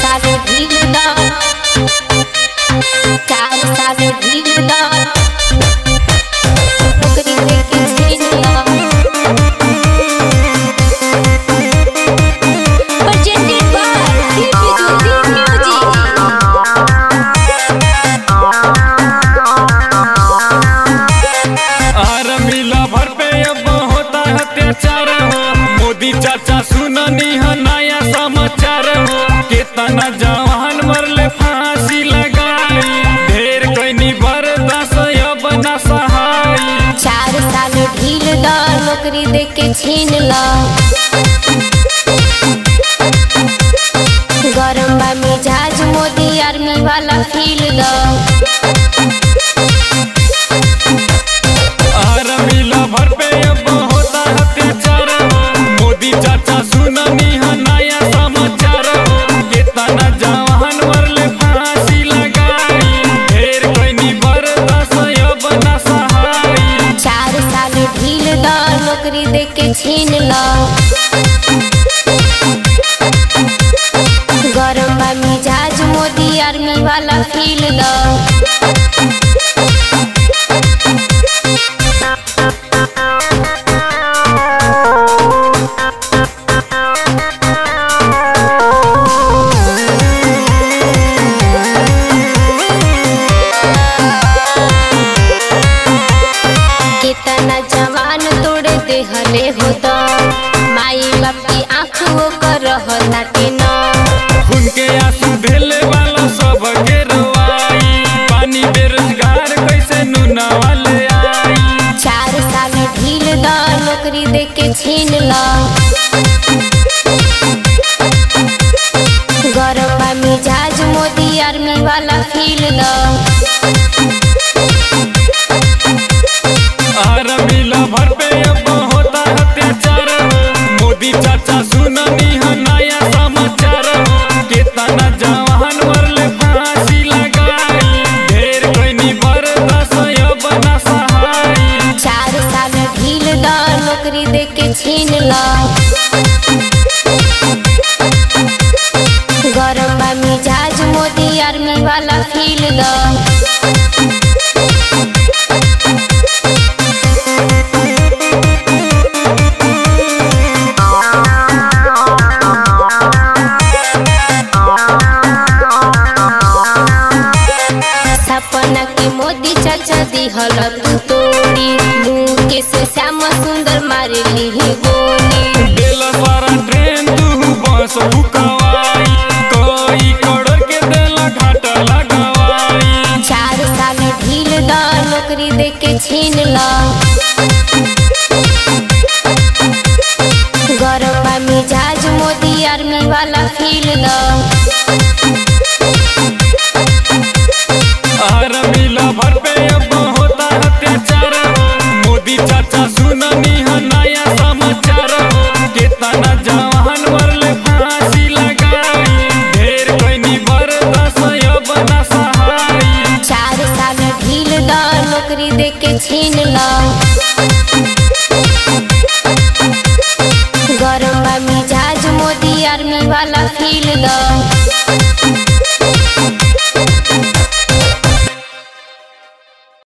साल भीड़ द चार साल भीड़ द नौकरी लेके छीन लो presented by Music Music आर मिला भर पे अब होता है अत्याचार हो मोदी चाचा सुननी है नया समाचार हो कितना जवान मरले फांसी लगाई ढेर कैनी बर्दाश्त अब न सहाई चार साल ढील द नौकरी दे के छीन लो गरम बा मिजाज मोदी आर्मी वाला फील द आर मिला भर पे अब होता है अत्याचार हो मोदी चाचा सुननी है नया समाचार हो कितना जवान मरले फांसी लगाई ढेर कैनी बर्दाश्त अब न सहाई चार साल ढील द नौकरी दे के छीन लो गरम बा मिजाज मोदी आर्मी वाला फील द कितना जवान तोड़ दे हले हो द माई बाप की आँख वो कर ताटे न उनके आंसू ढेले वाला सब के रवाई पानी बेरोजगार कैसे नुना वाले आई चार साल ढील द नौकरी दे के छीन लो गरम बा मिजाज मोदी आर्मी वाला फील द आर मिला भर पे अब होता है अत्याचार हो मोदी चाचा सुननी है नया समाचार हो कितना जवान मरले फांसी लगाई ढेर कैनी बर्दाश्त अब न सहाई चार साल ढील द नौकरी दे के छीन लो गरम बा मिजाज मोदी आर्मी वाला फील द सपना के मोदी चाचा दिहल तू तोड़ी मुँह के से श्याम सुंदर मारे ली गोली दिल सारा ट्रेन तू बस फुकवाई कोई करोड़ के दिल घाट लगवाई चार साल ढील द नौकरी दे के छीन लो गरम बा मिजाज मोदी आर्मी वाला फील द आर मिला भर पे अब होता है अत्याचार हो मोदी चाचा सुननी है नया समाचार हो कितना जवान मरले फांसी लगाई ढेर कैनी बर्दाश्त अब न सहाई चार साल ढील द नौकरी दे के छीन लो गरम बा मिजाज मोदी आर्मी वाला फील द